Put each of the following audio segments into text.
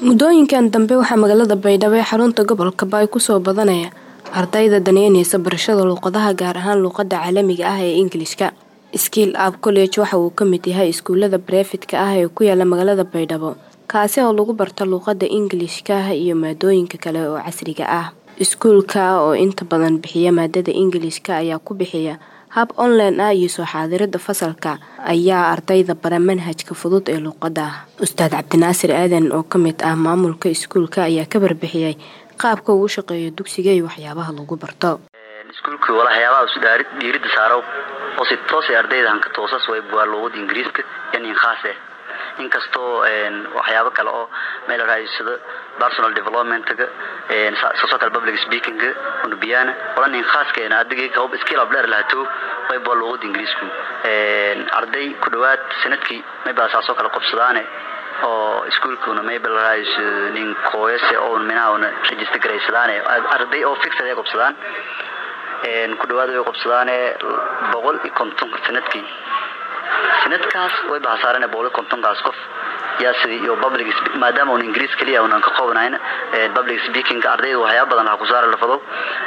muddooyinkan dambe waxaa magaalada baydhabo ee xarunta gobolka baay kusoo badanaya ardayda daneyneysa barashada luuqadaha gaar ahaan luuqada caalamiga ah ee ingilishka skiil ab college waxa uu kamid yahay iskuulada barefidka ah ee ku yaala magaalada baydhabo kaasi oo lagu barta luuqada ingilishka iyo maadooyinka kale oo casriga ah iskuulka oo inta badan bixiya maadada ingilishka ayaa ku bixiya hab online ah iyo soo xaadirada fasalka ayaa ardayda bara manhajka fudud ee luuqada ustaad cabdinaasir aadan oo kamid ah maamulka iskuulka ayaa ka barbixiyay qaabka uu shaqeeyo dugsiga iyo waxyaabaha lagu barto iskuulka waxyaabaha isu dhiirida saaro oo si toos ardayda hanka toosas way buwaa luuqada ingiriiska yani khaase inkastoo waxyaabo kale oo meel raadisado personal developmentga social public speakinga unubiyana olanin khaaskena adigii hub skill of dheer lahato way buwaa luuqada ingiriisku arday ku dhawaad sanadkii maybaa saasoo kale qobsadaane oo iskuulkuna mayba laraayiso nin kooyase oo minaha una register garaysadaane arday oo fixed ay qobsadaan ku dhawaad way qobsadaane boqol iyo konton sanadkii sanadkaas way bahasaarane boqol iyo kontonkaas qof yaa sidii iyo public maadaama un ingiriis keliya unan ka qoobnayn public speaking ardayda waxyaaba badan ha ku saara lafado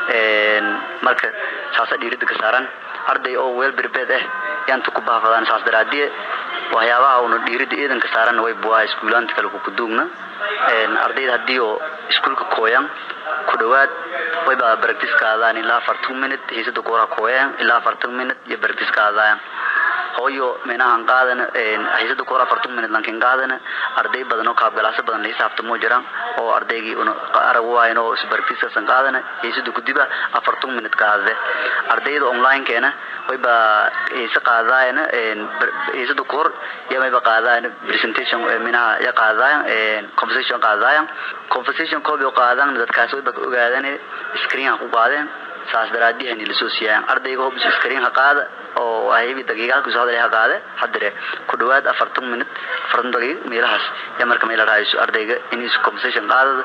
marka saasa dhiirida ka saaran arday oo weel berbeed ah yaanta ku baafadaan saas daraadiye waxyaabaha una dhiirida iidanka saaran way buwaa iskuulaanta kale kukuduugna ardayda haddii oo iskuulka kooyan ku dhawaad wayba practice kaadaan ilaa afartan minute hiisada kuwara kooyan ilaa afartan minute iyo practice kaadaan hooyo minahan qaadana hiisada kuwara afartan minute lankin qaadana arday badan oo kaabgalaaso badan la hisaabtamo jiraan oo ardaygii una arag waayn oo practiceasan qaadana hiisada kudiba afartan minute qaadade ardayda online-keena wayba hiise qaadaayana hiisada kuhor ya mayba qaadaayan presentation minaha ya qaadaayan conversation qaadaayan conversation koob oo qaadan dadkaas wayba ogaadan screen ku qaadeen saas daraadihani lasoo siiyaan ardayga hobis screen ha qaada oo haybi daqiiqaadku soo hadalay ha qaade hadire ku dhawaad afartan minute afartan daqiiq meelahaas ya marka meel raayso ardayga in is conversation qaadada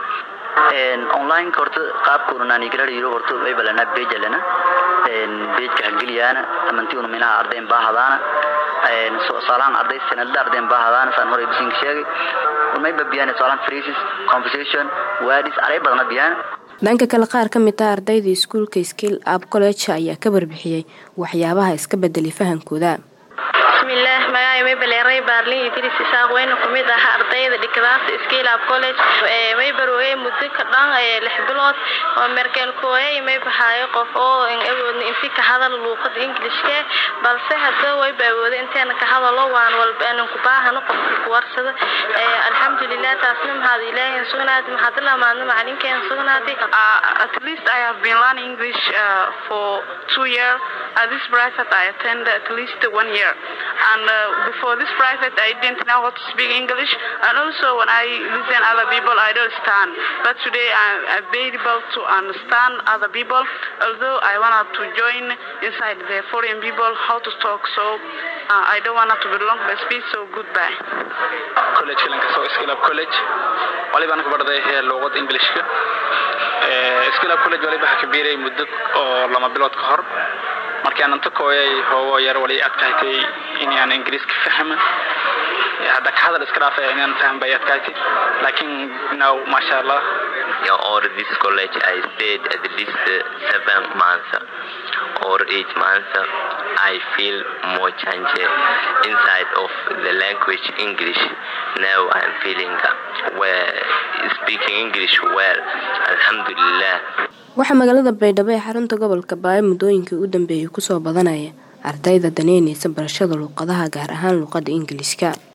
online horta qaabkuna nani galar yiro horta way balana page lana page ka geliyaana amantii una minaha ardayn baahadaana soo salaan arday sanadda ardayn baahadaana saan hore bisin sheegay may babiyaan salaan phrases conversation words aray badana biyaan dhanka kale qaar ka mid ah ardayda iskuulka skill ab college ayaa ka barbixiyey waxyaabaha iska bedelay fahamkooda bismillaah magacay maybaleeray baarlin idris isaaq weyna ku mid ah ardayda dhigdaas skill ab college maybarooye muddo ka dhan lix bilood oo merkelkooyay may baxaayo qof oo awoodna inti ka hadal luuqada ingilishke balse hadda wayba awooda inteena ka hadalo waan walba anan ku baahano qofka ku warsada alxamdulilah taasna maxaad ilaahin sugnaatay maxaad lamaadna macalinkeen sugnaatay at least I have been learning English uh, for two years. At this private, I attended at least one year. And uh, before this private, I didn't know how to speak English. And also, when I listen other people, I don't understand. But today, I'm, I'm able to understand other people. Although I wanted to join inside the foreign people, how to talk. So uh, I don't want to belong to the speech. So goodbye. college lanka soo skill up college waliba anku barday heer luuqada ingilishka skill up college waliba waxa ka biiray muddo oo lama bilood ka hor markii aan inta kooyay hoogo yar wali adkaatay inaan ingiriiska fahma hadda ka hadal iska dhaafay inaan faham bay adkaatay laakiin now masha allah Yeah, or this college I stayed at least uh, seven months or eight months. I feel more change inside of the language English. Now I'm feeling well, speaking English well. Alhamdulillah. waxaa magaalada baydhabo ee xarunta gobolka baayo muddooyinkii u dambeeyay kusoo badanaya ardayda daneyneysa barashada luuqadaha gaar ahaan luuqada ingilishka